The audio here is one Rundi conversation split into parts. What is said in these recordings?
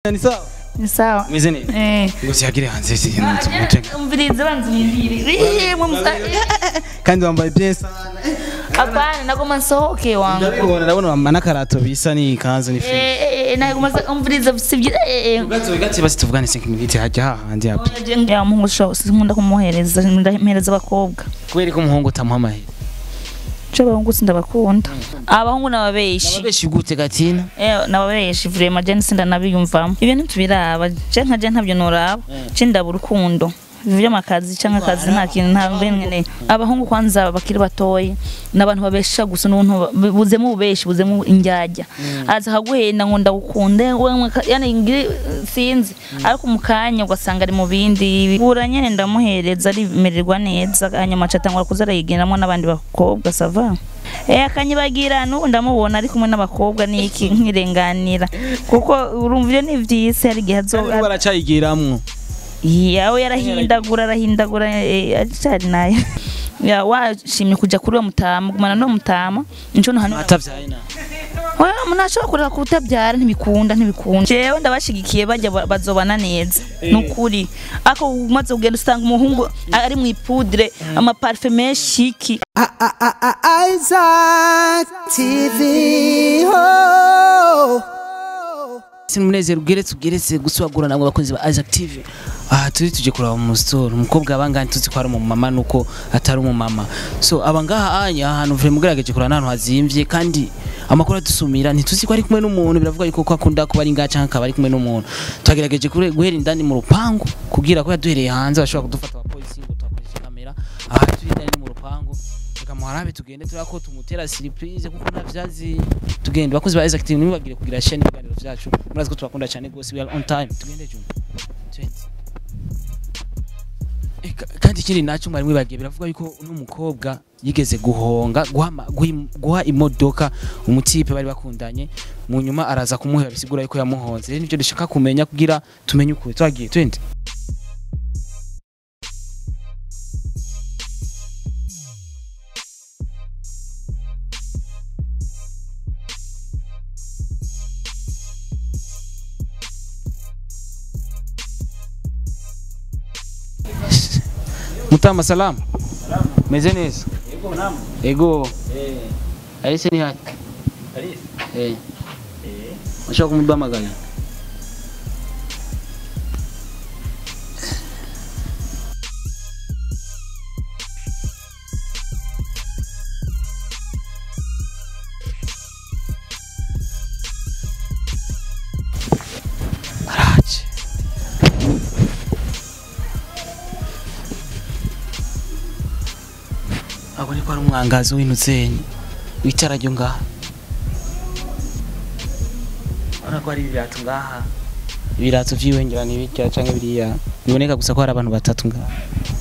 ni sawa ni sawa meze neza eh ngo siyagire hanze si ntumuce umvirize banza unyibwire kandi wambaye bien sana hapana nagoma nsohoke wangu ndabibona ndabona wambaye n'akarato bisa n'ikanzu ni free Eh, eh, eh, nagoma umvirize sibyo eh eh gato gato basi tuvugane 5 minutes hajya hahandi hapo ya muhungu sho sinkunda kumuhereza ndahereza abakobwa kubera ko umuhungu utamuha amahera cyo abahungu sindabakunda abahungu n'ababeshi abeshi gute gatina Eh, nababeshi vrema je sinda nabiyumvamo ibyo ntitubiraba je nka je ntabyo noraba je ndaba urukundo vy'amakazi canke akazi nta kintu nta mbene abahungu kwanza bakiri batoyi n'abantu babesha gusa n'ubuntu ba- buzemo ububeshi buzemo indyarya aza akaguhenda ngo ndagukunde wewe ka- yani ngiri sinzi ariko mu kanya ugasanga ari mu bindi bura nyene ndamuhereza arimererwa neza hanyuma aca atangura kuza arayigenderamo n'abandi bakobwa sava Eh akanyibagira n'ubu ndamubona ari kumwe n'abakobwa niki nkirenganira kuko urumva iyo ni vyisi hari igihe azo kandi baracayigiramwo yawe yarahindagura arahindagura eh, acari nayo ya washimye kuja kuri uwo mutama gumana n'uwo mutama nico no hano atavyaye na oya munashobora kureka kutabyara ntibikunda ntibikunda jewe ndabashigikiye bajya ba- bazobana neza nukuri ako umaze kugenda usanga umuhungu ari mu ipudre amaparufe menshi iki Isaac TV. Oh. simunezero ugeretse ugeretse gusubagura nabwo abakunzi ba Isaac TV aha turi tuje kuraba mu store umukobwa abangani tuzi ko ari umumama nuko atari umumama so abangaha anya ahantu vure mugerageje kurana ahantu hazimvye kandi amakuru adusumira ntituzi ko ari kumwe n'umuntu biravuga yuko ko akunda kuba ari ngaha canke akaba ari kumwe n'umuntu twagerageje kure- guhera indani mu rupangu kugira ko yaduhereye hanze bashobora kudufata abapolisi ngo tuhakoreshe kamera aha turi indani mu rupangu reka muharabe tugende turako ko tumutera surprise kuko ntavyazi tugende bakozi ba Isaac TV ntibagire kugira share n'ibiganiro vyacu murazi ko tubakunda cyane rwose we are on time tugende juma Twenty. Eh, ka- kandi ikindi nacyo mwari mwibagiye biravuga yuko uno mukobwa yigeze guhonga guha ama- guha im- guha imodoka umutipe bari bakundanye mu nyuma araza kumuhera bisigura yuko yamuhonze rero nivyo dushaka kumenya kugira tumenye ukuri twagiye twende mutama salamu meze neza ego arise ni hati eh ushaka kumuduhamagara araje abo ni ko ari umwangazi w'intuzenyi wicara ryo ngaha urabona ko hari ibirato ngaha ibirato vy'iwengera n'ibirya canke biriya biboneka gusa ko hari abantu batatu ngaha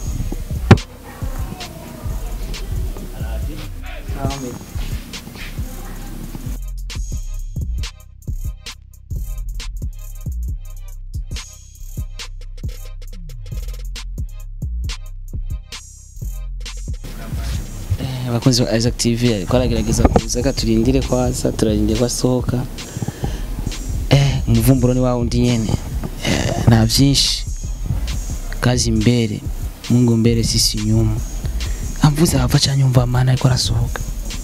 Eh, abakunzi ba Isaac TV ariko aragerageza kuza ka turindire ko aza turarindire ko asohoka eh umuvumburo ni wa wundi nyene eh, nta vyinshi kazi mbere Mungu mbere sisi nyuma amvuze hava cyane yumva amana ariko arasohoka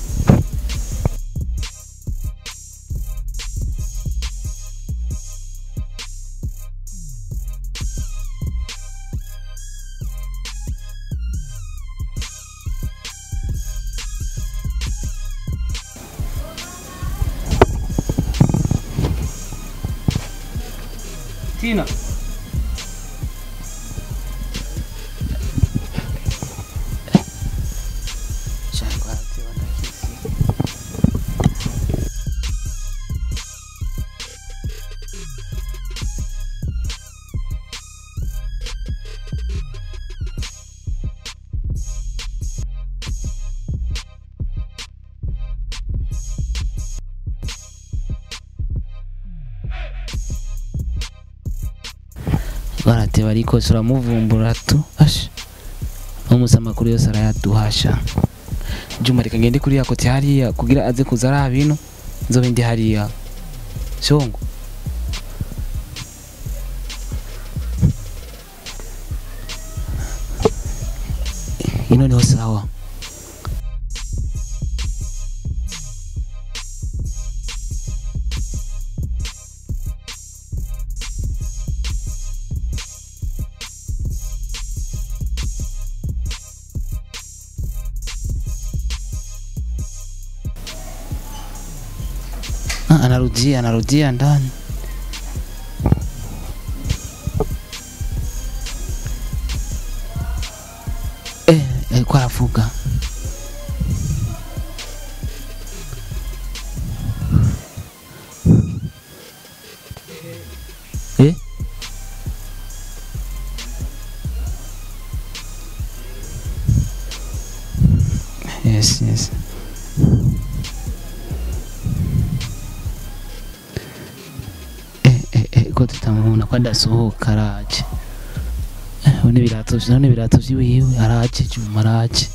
Tina barateba ariko turamuvumbura tu asha umusa amakuru yose arayaduhasha juma reka ngende kuri ya kote hariya kugira aze kuza ari abino nzobe ndi hariya shongo ino niho sawa Ah, anarudia anarudia ndani eh, alikuwa anafuga eh? yes yes eh, eh, eh, ko tutamubona ko adasohoka araje Eh, none ibirato none ibirato vyiwiwe araje juma araje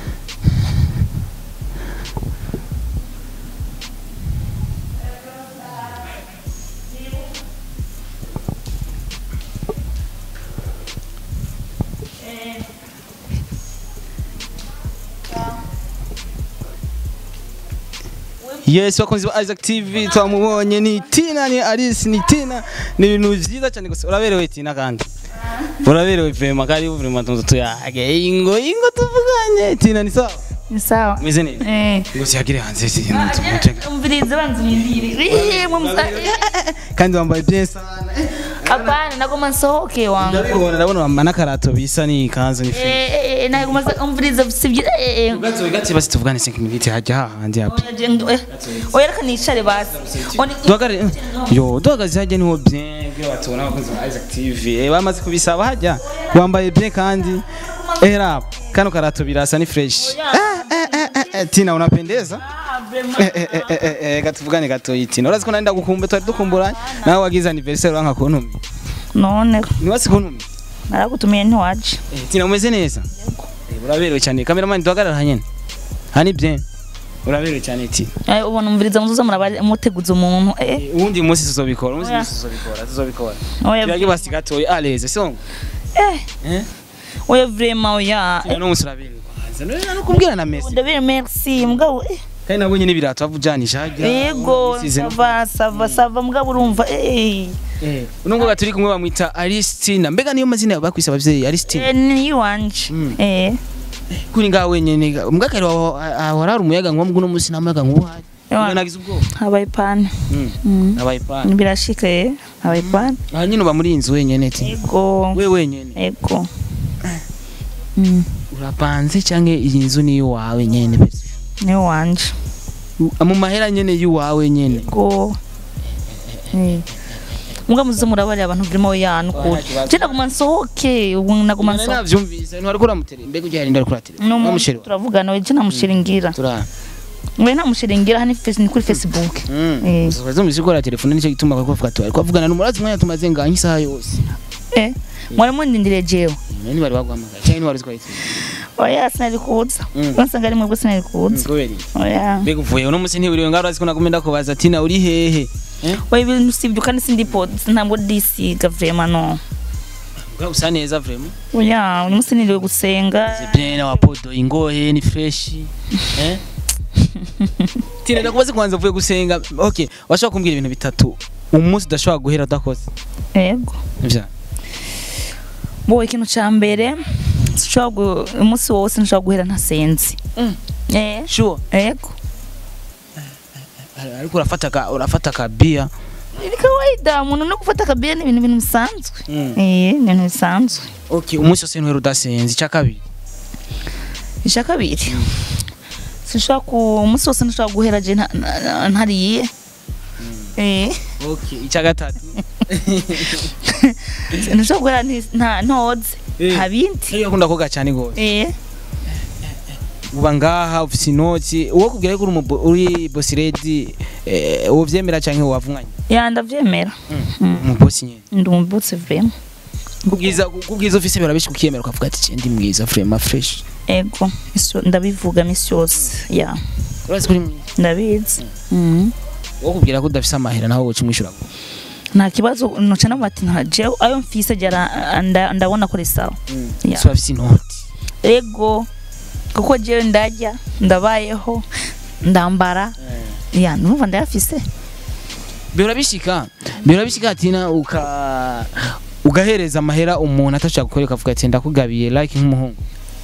Yes, bakunzi ba Isaac TV twamubonye ni Tina ni Alice ni Tina ni ibintu vyiza cyane gusa uraberewe Tina kandi uraberewe vema kari vraiment tunzo tuyage ingo ingo tuvuganye Tina ni sawa ni sawa meze neza eh ngo siyagire hanze si tumutega umvirize banza unyindire eh mumsa kandi wambaye bien sana hapana nagoma nsohoke wangu ndabibona ndabona wambaye n'akarato bisa ni kanzu ni fi eh eh nagoma umvirize sibyo eh eh gato gato basi tuvugane 5 minutes hajya hahandi hapo oya jendo eh oya reka nicare basi Oni- duhagare yo duhagaze hajya niho bien byo batubona abakunzi ba Isaac TV eh bamaze kubisaba hajya wambaye bien kandi era kano karato birasa ni fresh eh, eh, eh, eh, eh, Tina unapendeza Ah, vraiment. eh, eh, eh, eh, eh, gatuvugane gato Tina urazi ko nenda gukumbe twari dukumburanye nawe wagize anniversaire wanka kuntumye none ni wasi kuntumye naragutumiye ntiwaje eh, Tina umeze neza eh, uraberewe cyane cameraman duhagarara nyene hani bien uraberewe cyane Tina Eh, ubona umviriza muzuza muraba muteguza umuntu eh Eh, uwundi munsi tuzobikora umunsi Oya. munsi tuzobikora tuzobikora oya tuyage basi gatoya aleze songo eh eh oya vraiment oya Tina no musuraberewe kwanza no no kubwira na Messi ndabere merci mugabo eh kandi nabonye n'ibirato bavujanisha hajya yego sava sava sava mugabo urumva eh eh unungo gaturi kumwe bamwita Alistina mbega niyo mazina bakwisa abavyeyi Alistina eh ni iwanje Mm. eh kuri ngaho wenyene mbwakari warara umuyaga nkuba mbwo n'umunsi namayaga nkuba uhari Ewa. Mbona nagize ubwoba habaye pana Mm. Mm. nabaye pana birashika eh habaye pana aha nyine uba muri iyi nzu wenyene ti yego we wenyene yego Mm, urapanze canke iyi nzu ni iwawe nyene pese ni wanje mu mahera nyene y'iwawe nyene yego eh muga muze murabarira abantu vrimo yanukura je naguma nsohoke ubu naguma Nari nsohoke navyumvise ntwari kuramutere mbega ujya harinda kuratere no mu namushero turavugana we je namushiringira tura we namushiringira hani face ni kuri facebook Eh. zumvise ko telefone nicyo gituma bakuvuga ati ariko avugana n'umurazi mwanya tumaze nganye isaha yose eh mwari mundindire jewe nani bari baguhamagara cyangwa ni wari uziko yitwa oya sinari kuza Mm. wasanga ari mwebwe sinari kuza kubera iki oya mbega uvuye uno munsi ntiburiwe ngaho urazi ko nagumenda kubaza ati na uri hehe eh oya ibintu sibyo kandi sindipo ntabwo disiga vraiment no Mbwa usa neza vraiment oya uyu munsi niriwe gusenga c'est bien na wapodo ingohe ni fresh eh Tina ndakubaze kwanza uvuye gusenga okay washaka kumbwira ibintu bitatu umunsi udashobora guhera udakoze yego ivya bo ikintu ca mbere sinshobora gu- umunsi wose nshobora guhera ntasenze Mm. eh sure yego ariko urafata ka urafata ka bia ni kawaida umuntu no gufata akabia ni ibintu bintu bisanzwe Mm. eh ni ibintu bisanzwe okay umunsi wose ntuhera udasenze icya kabiri icya kabiri sinshobora ku umunsi wose nshobora guhera je nta- nta- ntariye eh okay icya gatatu nshobora guhera nti- nta ntoze Eh. nta bindi iyo akunda koga cyane gose eh uba ngaha ufite inoti uwo kubwira ko uri umubo- uri bosi redi uwo byemera cyangwa wavunganye ya ndavyemera Mm. umubosi nyine ndi umubutse vraiment kubwiza kubwiza ufise birabishi kukiyemera ukavuga ati "Cye ndi mwiza vraiment fresh ego iso- ndabivuga misi yose ya urazi kuri mwiza ndabizi Mhm. uwo kubwira ko udafise amahera naho woca umwishyura nta kibazo noca navuga ati nta jewe ayo mfise jara nda- ndabona ko ari sawa Ya. so afise inoti ego kuko jewe ndarya ndabayeho ndambara ya numva ndayafise bihora bishika bihora bishika tina uka ugahereza amahera umuntu atashaka gukoreka avuga ati ndakugabiye like nk'umuhungu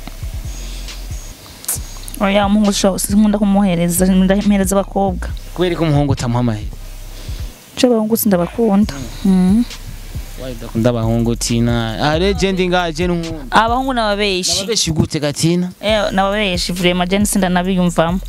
oya umuhungu sho sinkunda kumuhereza ndamuhereza abakobwa kubera ko umuhungu utamuha amahera ce abahungu sindabakunda mm. wayi udakunda abahungu tina ah legend ngaje n'unkunda abahungu n'ababeshi nababeshi gute gatina Eh, n'ababeshi vraiment je sindanabiyumvamo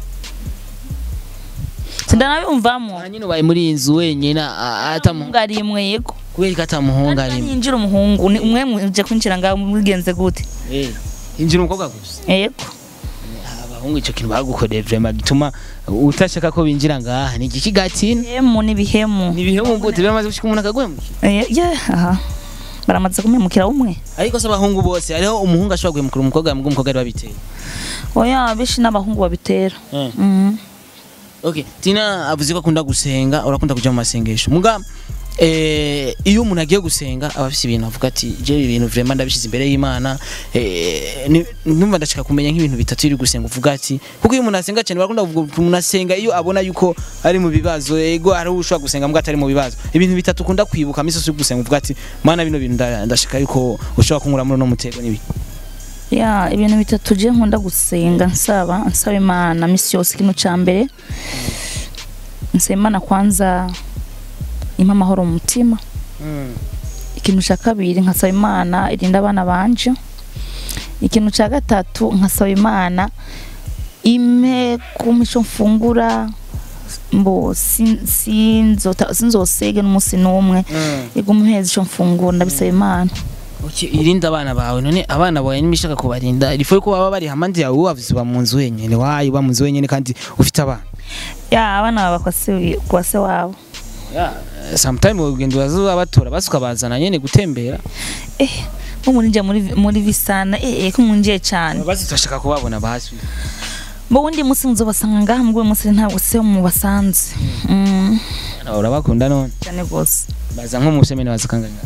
sindanabiyumvamo aha nyine ubaye muri iyi nzu wenyine atamuhungu umuhungu ari imwe yego kubera ko atamuhungu arimo yinjira umuhungu ni umwe muje kwinjira ngaho mugenze gute Eh, injira umukobwa gusa yego abahungu icyo kintu bagukoreye vraiment gituma utashaka ko binjira ngaha ni igiki gatina hemu n'ibihemu ni ibihemu gute biramaze gushika umuntu akaguhemukira Eh, yeah, aha baramaze kumemukira umwe ariko se abahungu bose hariho umuhungu ashobora guhemukira umukobwa mubwo umukobwa ari babiteye oya benshi n'abahungu babitera Eh. Mhm. Okay, Tina avuze ko akunda gusenga, urakunda kuja mu masengesho. Muga eh iyo umuntu agiye gusenga aba afite ibintu avuga ati je ibi bintu vraiment ndabishize imbere y'Imana eh ni- numva ndashaka kumenya nk'ibintu bitatu iri gusenga uvuga ati kuko iyo umuntu asenga cyane barakunda kuvuga umuntu umuntu asenga iyo abona yuko ari mu bibazo ego ari ushobora gusenga mbwa atari mu bibazo ibintu bitatu ukunda kwibuka misi yo gusenga uvuga ati mana bino bintu nda- ndashaka yuko ushobora kunkura muri no mutego nibi ya ibintu bitatu je nkunda gusenga nsaba nsaba imana misi yose ikintu ca mbere nsaba imana kwanza impa amahoro mu mutima ikintu ca kabiri nkasaba imana irinda abana banje ikintu ca gatatu nkasaba imana ime kumpa ico mfungura mbo sin- sinzota- sinzosege n'umunsi n'umwe iguma uheza ico mfungura ndabisaba imana Okay, irinda abana bawe none abana bawe nimishaka kubarinda ilifo ko baba bari hamandi yawe wavuze ba munzu wenyene wayi ba munzu wenyene kandi ufite abana ya abana baba kwa se kwa se wabo yeah. sometime ugenda urazuba batora basuka bazana nyene gutembera eh nko muri nje muri muri visana eh eh ko munje cyane basi turashaka kubabona basi bo wundi musi nzobasanga ngaha mugwe musi ntabwo se mu basanze mm urabakunda none cyane gose baza nko mu semene bazakanganya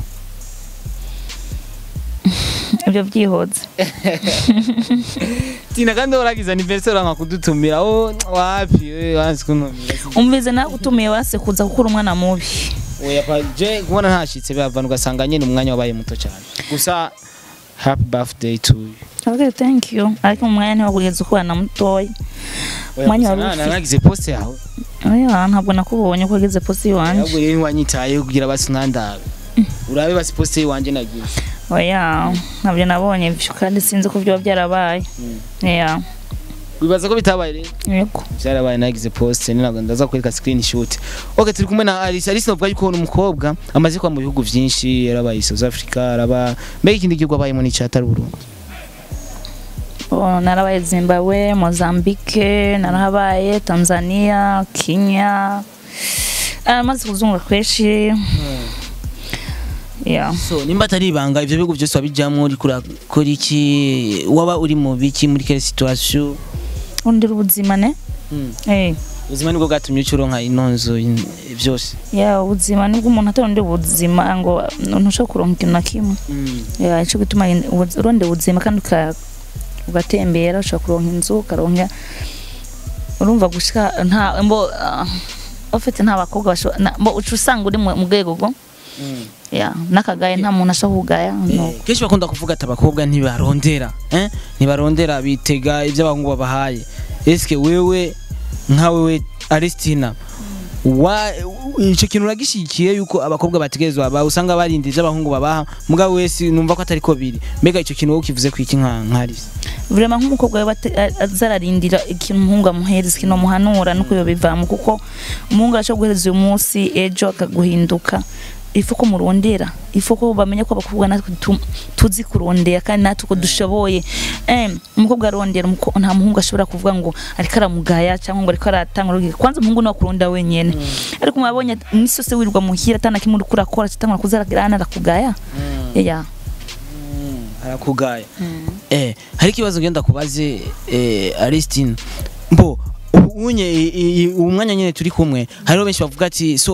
ibyo byihoze tina kandi waragize anniversaire nka kudutumira oh wapi we wanzi kuntumira umvize nawe utumiye wase kuza gukura umwana mubi oya pa je kubona ntashitse bavana ugasanga nyene umwanya wabaye muto cyane gusa happy birthday to you okay thank you ariko umwanya ntiwagugeza ukubana mutoya Umwanya wari ufite. nagize poste yawe oya ntabwo nakubonye ko wageze posi iwanje ahubwo rero ntiwanyitaye kugira basi ntandabe urabe basi poste iwanje nagize oya ntabyo nabonye ivyo kandi sinzi ko byoba byarabaye yeah wibaza ko bitabaye rero yego byarabaye nagize poste ni ntabwo ndaza kwereka screenshot okay turi kumwe na Alice Alice navuga yuko ni umukobwa amaze kuba mu bihugu byinshi yarabaye South Africa araba mbega ikindi gihugu abayemo ni cyatari Burundi Oh, narabaye Zimbabwe, Mozambique, narahabaye Tanzania, Kenya. Amaze kuzunguka kweshi. Yeah. so nimba atari ibanga ivyo bihugu byose wabijamwo uri kurakora iki waba uri mu biki muri quelle situation Undi ubuzima ne? Mm. Eh. ubuzima nibwo bwatumye ucuronka inonzo in- byose Ya ubuzima nibwo umuntu ataronde ubuzima ngo ntushobora kuronka ikintu na kimwe. Ya ico gituma ubu- uronde ubuzima kandi uka- ugatembera ushobora kuronka inzu ukaronka urumva gushika nta mbo ah, ufite nta bakobwa bashobora na- mbo uca usanga uri mu mu rwego rwo ya n'akagaye nta muntu ashobora kugaya no kenshi bakunda kuvuga ati abakobwa ntibarondera eh? ntibarondera bitega ibyo abahungu babahaye eske wewe nka wewe Aristina wa icyo kintu uragishikiye yuko abakobwa bategerezwa ba usanga barinda ibyo abahungu babaha mugabo wese numva ko atari ko biri mbega icyo kintu wowe ukivuze ku iki nka nka Alice vraiment nk'umukobwa we bate- a- azararindira ikintu umuhungu amuhereza ikintu amuhanura nuko yobivamo kuko umuhungu arashobora guhereza uyu munsi ejo akaguhinduka ifu ko murondera ifu ko bamenya ko abakobwa natwe tu- tuzi kurondera kandi natwe ko dushoboye em umukobwa arondera umuko- nta muhungu ashobora kuvuga ngo ariko aramugaya cyangwa ngo ariko aratanga urugero kwanza umuhungu ni kurunda wenyene ariko mwabonye imisi yose wirirwa muhira atana kimwe uriko urakora kitangura kuzaragirana arakugaya yeah arakugaya eh hari ikibazo ngenda kubaze eh Aristine mbo ubu unye i- i- umwanya nyene turi kumwe hariho benshi bavuga ati so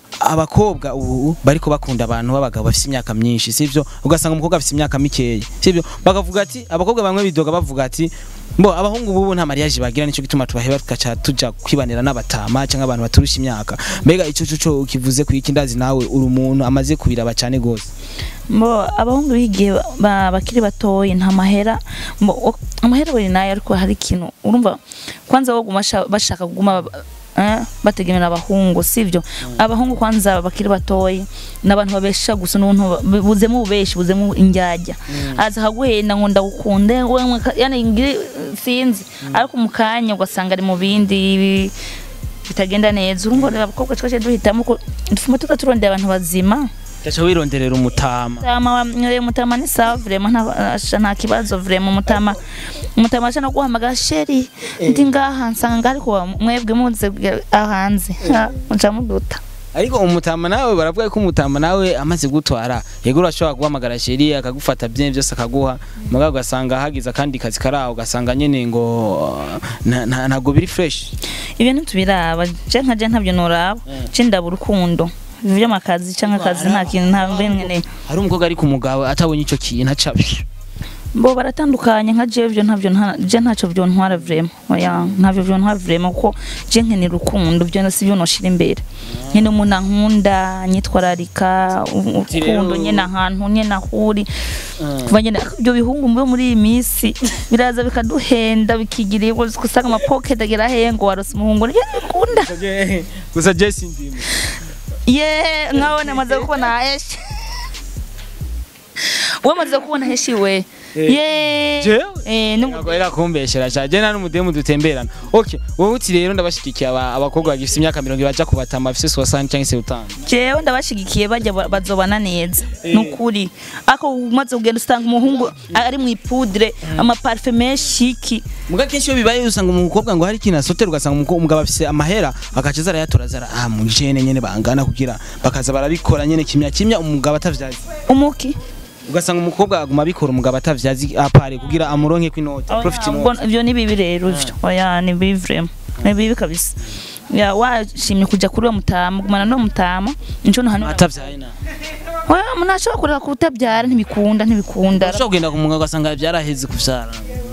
abakobwa ubu bariko bakunda abantu b'abagabo bafite imyaka myinshi sivyo ugasanga umukobwa afite imyaka mikeya sivyo bakavuga ati abakobwa bamwe bidoga bavuga ati Bo abahungu bubu nta mariage bagira nico gituma tubaheba tugaca tuja kwibanira n'abatama cyangwa abantu baturusha imyaka mbega ico cyo cyo ukivuze ku iki ndazi nawe uri umuntu amaze kubiraba cyane gose mbo abahungu bigiye ba- bakiri batoyi nta mahera mbo o- amahera bari nayo ariko hari ikintu urumva kwanza bo guma sha- bashaka kuguma eh, bategemera abahungu sivyo abahungu kwanza bakiri batoyi n'abantu babesha gusa n'ubuntu ba- buzemo ububeshi buzemo indyarya aza akaguhenda ngo ndagukunde wewe ka- yani ngiri sinzi ariko mu kanya ugasanga ari mu bindi bi- bitagenda neza urumva rero abakobwa twaje duhitamo ko dufuma tuza turondera abantu bazima gacha wironderera umutama mutama wa mwe mutama ni sawa vraiment nta asha nta kibazo vraiment mutama mutama asha no guhamagara sheri ndi ngaha nsanga ariko mwebwe muze aho hanze Ha, muca muduta ariko umutama nawe baravuga ko umutama nawe amaze gutwara yego urashobora guhamagara sheri akagufata bye byose akaguha mugabo ugasanga hagize akandi kazi karaho ugasanga nyene ngo nta- nta- ntabwo biri fresh ibintu tubiraba je nka je ntabyo noraba je ndaba urukundo vy'amakazi canke akazi nta kintu nta mbene hari umukobwa ari ku mugabo atabonye ico kintu aca bo baratandukanye nka je vyo ntavyo nta je ntacyo vyo ntwara vraiment oya ntavyo vyo ntwara vraiment kuko je nkenera urukundo vyo si vyo noshira imbere nkene umuntu ankunda nyitwararika u- Uti rero- urukundo nyene ahantu nyene ahuri kuva nyene ibyo bihungu mbe muri iyi minsi biraza bikaduhenda bikigira usanga amapocket agera he ngo warose umuhungu ni bikunda gusa Jesse ndimo ye nkaho namaze kubona heshi wowe maze kubona heshi we ye Jewe? eh ni ntabwo rero kumbeshera cyane je nta n'umudemu dutemberana okay wowe uti rero ndabashigikiye aba- abakobwa bagifite imyaka mirongo ibiri baja kubatama bafise 60 cyangwa se 50 jewe ndabashigikiye bajya ba- bazobana neza nukuri ako umaze kugenda usanga umuhungu ari mu ipudre amaparfe menshi iki muga kenshi iyo bibaye usanga umukobwa ngo hari ikintu asotera ugasanga umuko- umugabo afise amahera agaca aza arayatora aza ara- ah mu jene nyene bangana kugira bakaza barabikora nyene kimya kimya umugabo atavyazi umuki ugasanga umukobwa aguma abikora umugabo atavyazi apare kugira amuronke kw'inota profit Ubwo inota ivyo ni bibi rero ivyo oya ni bibi vraiment ni bibi kabisa ya washimye kuja kuri uwo mutama gumana no mutama nico no hano atavyaye na oya munashobora kureka kutabyara ntibikunda ntibikunda ushobora kugenda ku mugabo ugasanga vyaraheze kuvyara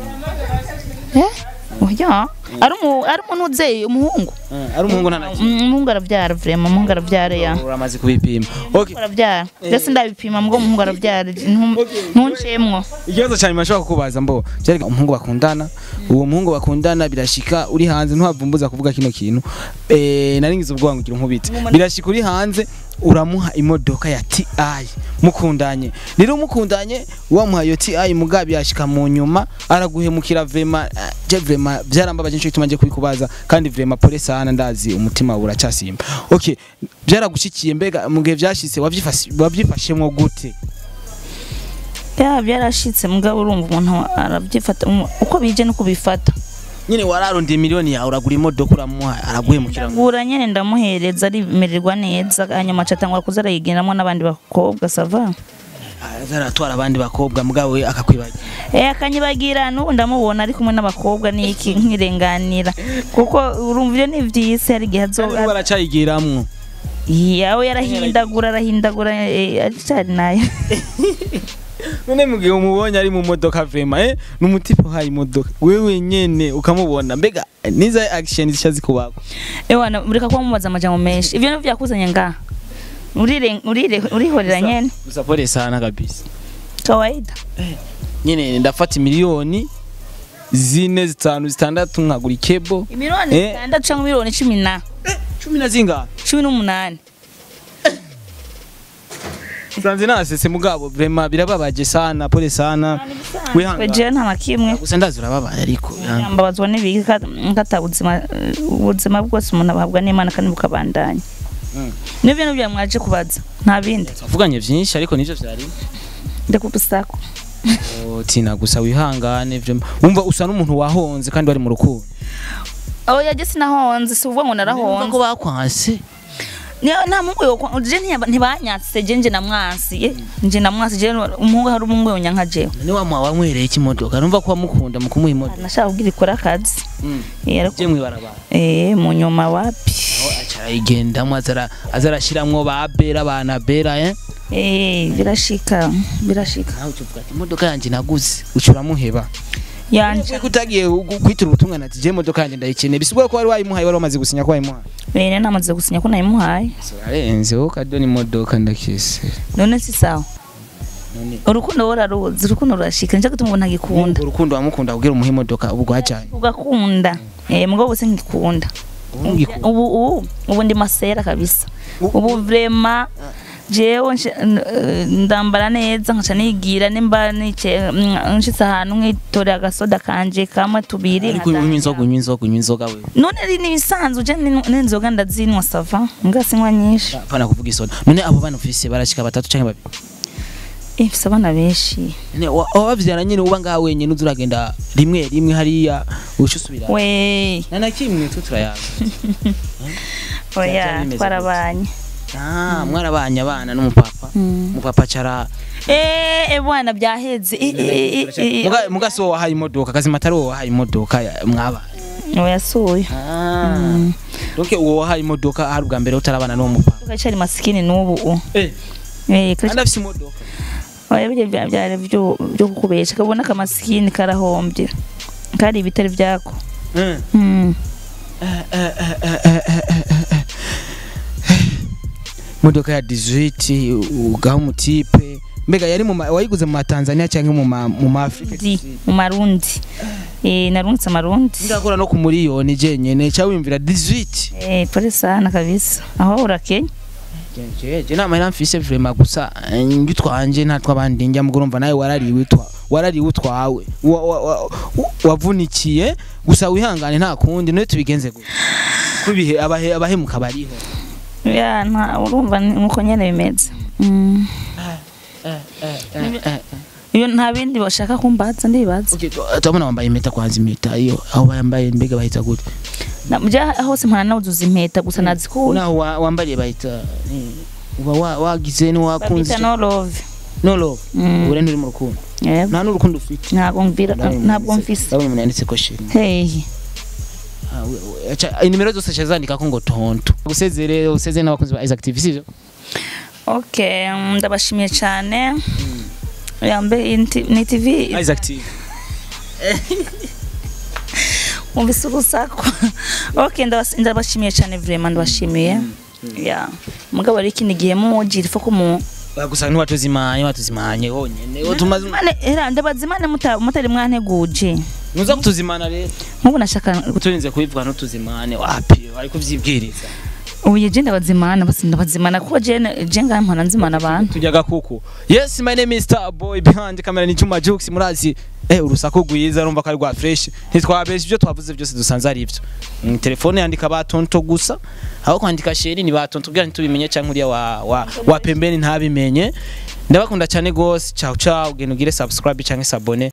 eh oya ari umu ari umuntu uzeye umuhungu Eh, ari umuhungu nta na kimwe. Mm, umuhungu arabyara vraiment umuhungu arabyara ya uramaze kubipima okay arabyara ndetse ndabipima mbwo umuhungu arabyara ntu- ntuncemwo ikibazo cyane mashobora kukubaza mbo byari umuhungu bakundana uwo muhungu bakundana birashika uri hanze ntuhavumbuza kuvuga kino kintu eh naringize ubwoba ngo ugira nkubite birashika uri hanze uramuha imodoka ya TI mukundanye rero mukundanye wamuha iyo TI mugabi yashika mu nyuma araguhemukira vrema eh, je vrema byarambabaje nico gituma nje kubikubaza kandi vrema pole sana ndazi umutima uracasimba okay byaragushikiye mbega mu gihe byashitse wabyifashe wabyifashemwo gute ya byarashitse mugabo urumva umuntu arabyifata umu- uko bije nuko bifata nyine wararondeye miliyoni yawe uragura imodoka uramuha araguhemukira ngo ndagura nyene ndamuhereza arimererwa neza hanyuma acatangura kuza arayigenderamo n'abandi bakobwa sava azaratwara abandi bakobwa mugabo we akakwibagira Eh akanyibagira n'ubu ndamubona ari kumwe n'abakobwa niki nkirenganira kuko urumva ibyo ni vyisi hari igihe kandi azo baracayigiramwo yawe yarahindagura arahindagura eh, aricari nayo none mu gihe umubonye ari mu modoka vrema eh n'umutipe uhaye imodoka wewe nyene ukamubona mbega niza action zisha zikubako ewana ureka kuba mubaza amajambo menshi ivyo nivyo vyakuzanye ngaha urire urire urihorera nyene gusa pole sana kabisa kawaida nyine ndafata miliyoni zine zitanu zitandatu nkagura ikebo imiliyoni Eh. zitandatu canke miliyoni cumi na cumi na zingahe cumi n'umunani sanze nasese mugabo vrema birababaje sana pole sana wihangane jewe nta na kimwe gusa ndazi urababaye ariko wihangane. mbabazwa n'ibiki kata ubuzima ubuzima bwose umuntu abahabwa n'imana kandi bukabandanya Mm. nibyo nibyo mwaje kubaza nta bindi twavuganye vyinshi ariko nivyo vyari ndakudusako tina gusa wihangane vyo wumva usa n'umuntu wahonze kandi wari mu rukundo oya je sinahonze si uvuga ngo narahonze ko bakwanse Niyo nta mungu yo je ntiyaba- ntibanyatse je nje namwasi eh, nje namwasi je umuhungu hari umuhungu yonyanka jewe none wamuha wanywereye ikimodoka numva ko wamukunda mu kumuha imodoka nashaka kugira ikora akazi Mm. Eh, ariko je mwibarabara eh mu nyuma wapi aho aca arayigendamo azara azarashiramwo ba bera bana bera eh eh birashika birashika nawe ucuvuga ati imodoka yanjye naguze ucuramuheba yanje ko utagiye gu- kwitura ubutumwa ati je imodoka yanjye ndayikeneye bisigura ko wari wayimuhaye wari wamaze gusinya ko wayimuhaye bene namaze gusinya ko nayimuhaye arenze wowe kadoni imodoka ndakise none si sawa none urukundo wararuzi urukundo rurashika nicyo gituma umuntu agikunda urukundo wamukunda kugira umuhe imodoka ubu rwajyanye ugakunda eh mugabo bose ngikunda ubu ubu ubu ndi masera kabisa ubu vrema jewe nshi- n- eh, ndambara neza nkaca nigira nimba nice mm, nshitse ahantu nkitorera agasoda kanje kamwe tubiri ariko unywa inzoga unywa inzoga unywa inzoga we none ari nibisanzwe je ni- n'inzoga ndazinwa sava ngasinywa nyinshi apana kuvuga isoda none abo bana ufise barashika batatu canke babiri Eh, mfise abana benshi none wa- wabavyara nyene uba ngaha wenyene uza uragenda rimwe rimwe hariya uca usubira we na na kimwe twe turayaga oya Byari bimeze twarabanye ah mwarabanye abana n'umupapa Mm. umupapa cara eh eh, bwana byaheze Eh, eh, eh, eh, muga muga so wahaye imodoka kazima atari wowe wahaye imodoka ya- mwabana oya suye ah donc uwo wahaye imodoka hari ubwa mbere utarabana n'uwo mupapa kacari masikini n'ubu u eh eh kandi afise imodoka oya bijya bya- byari byo byo kukubesha kabona kamasikini karahombye kari ibitari byako Mm. mm. imodoka ya 18 ugaha umutipe mbega yari mu ma- wayiguze mu matanzania cyangwa mu ma mu maafrika ndi mu marundi eh narungitse amarundi ngakora no ku miliyoni jenyene cyangwa wimvira 18 eh pole sana kabisa aho urakenya je nama yari mfise vraiment gusa eh, ngi twanje nta twabandi njya mugurumva nawe warariwe twa warariwe utwawe Wa- wa- wa- wavunikiye gusa wihangane nta kundi none tubigenze gute kubihe abahe abahemuka bariho ya nta urumva ni- nuko nyene bimeze mm. iyo nta bindi bashaka kumbaza ndibaza Okay, tu- turabona wambaye impeta kwanza impeta iyo aho bayambaye mbega bahita gute Na- bya hose mpana nawuzuza impeta gusa nazikuye naho wa- wambariye bahita ni- uba wa- wagize ntiwakunze babita no love no love Mm. ure nturi mu rukundo yego nta n'urukundo ufite ntabwo mbira ntabwo mfise ndabona umuntu yanditse ko shimwe hey Ah, we- we- aca- inimero zose aca zandika ko ngo tonto gusezere usezere n'abakunzi ba Isaac TV sivyo okay mm, ndabashimiye cyane yambe ni tv Isaac TV umvise urusaku okay ndabas- ndabashimiye cyane vraiment ndabashimiye ya mugabo ari ikindi gihe mugira ifa ko mu gusa ntiwatuzimanye watuzimanye honyene utumaze Mane era ndabazimane muta- mutari mwanteguje nuza kutuzimana rero nk'ubu nashaka turinze kubivuga ntutuzimane wapi ari kuvyibwiriza ubu je ndabazimana basi ndabazimana kuko je je ngahe mpana nzimana abantu tujya gakuku yes my name is star boy behind camera ni Juma Jux murazi eh urusaku rwiza rumva ko ari rwa fresh ntitwabesha ibyo twavuze byose dusanze ari ibyo Mm, telefone yandika batonto gusa aho kwandika sheri ni batonto kugira ntitubimenye cyangwa uriya wa, wa, wa pembeni ntabimenye ndabakunda cyane gose ciao ciao genda ugire subscribe cyangwa sabone